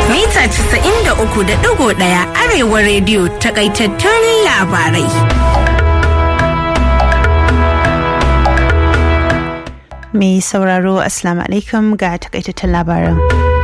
Mita 93.1 Arewa rediyo takaitattun labarai. Mai sauraro Assalamu alaikum ga takaitattun labaran.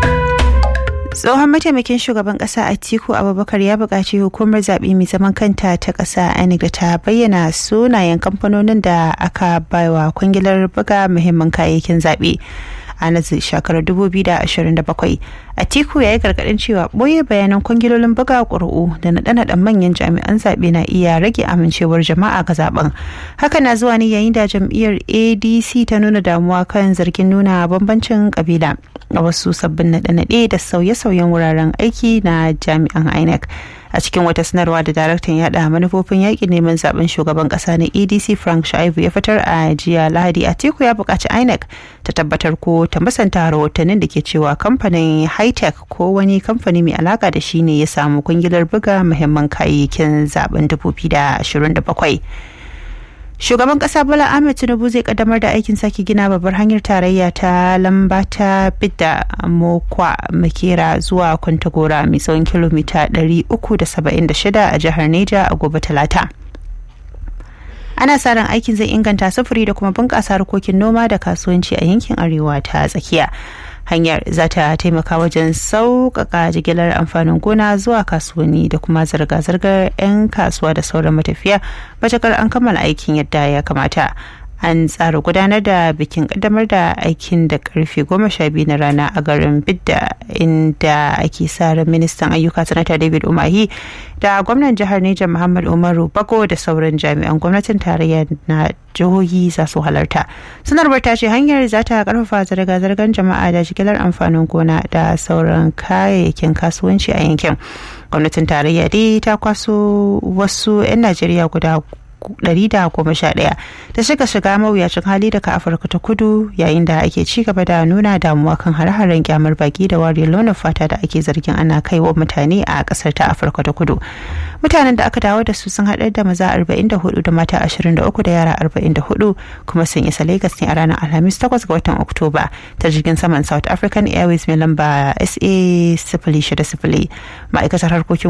tsohon mataimakin shugaban kasa atiku abubakar ya buƙaci hukumar zaɓe mai zaman kanta ta ƙasa inec da ta bayyana sunayen kamfanonin da aka baiwa kwangilar buga muhimman kayayyakin zaɓe a nazi shekarar 2027 atiku ya yi gargaɗin cewa ɓoye bayanan kwangilolin buga ƙuri'u da naɗe-naɗen manyan jami'an zaɓe na iya rage amincewar jama'a ga zaben haka na zuwa ne yayin da jam'iyyar adc ta nuna damuwa kan zargin nuna bambancin kabila a wasu sabbin naɗe-naɗe da sauye-sauyen wuraren aiki na jami'an inec a cikin wata sanarwa da daraktan yada manufofin yaƙin neman zaben shugaban ƙasa na adc frank shaibu ya fitar a jiya lahadi a teku ya buƙaci inec ta tabbatar ko ta musanta rahotannin da ke cewa kamfanin hightech ko wani kamfani mai alaka da shi ne ya samu kungilar buga muhimman kayayyakin zaben 2027 shugaban kasa bola ahmed tinubu zai kaddamar da aikin sake gina babbar hanyar tarayya ta lamba ta bidda mokwa makera zuwa kwantagora mai tsawon kilomita 376 a jihar neja a gobe talata ana sa ran aikin zai inganta sufuri da kuma bunƙasa harkokin noma da kasuwanci a yankin arewa ta tsakiya hanyar za ta taimaka wajen sauƙaƙa jigilar amfanin gona zuwa kasuwanni da kuma zirga-zirgar 'yan kasuwa da sauran matafiya matakar an kammala aikin yadda ya kamata an tsara gudanar da bikin kaddamar da aikin da karfe goma sha biyu na rana a garin bidda inda ake sa ran ministan ayyuka sanata david umahi da gwamnan jihar neja muhammad umaru bago da sauran jami'an gwamnatin tarayya na jihohi za su halarta sanarwar ta ce hanyar za ta karfafa zirga-zirgar jama'a da jigilar amfanin gona da sauran kayayyakin kasuwanci a yankin gwamnatin tarayya dai ta kwaso wasu 'yan najeriya guda 111 da suka shiga mawuyacin hali daga afirka ta kudu yayin da ake ci gaba da nuna damuwa kan hare-haren kyamar baki da wariyar launin fata da ake zargin ana kai wa mutane a kasar ta afirka ta kudu mutanen da aka dawo da su sun haɗar da maza 44 da mata 23 da yara 44 kuma sun isa lagos ne a ranar alhamis 8 ga watan oktoba ta jirgin saman south african airways mai lamba sa 060 ma'aikatar harkokin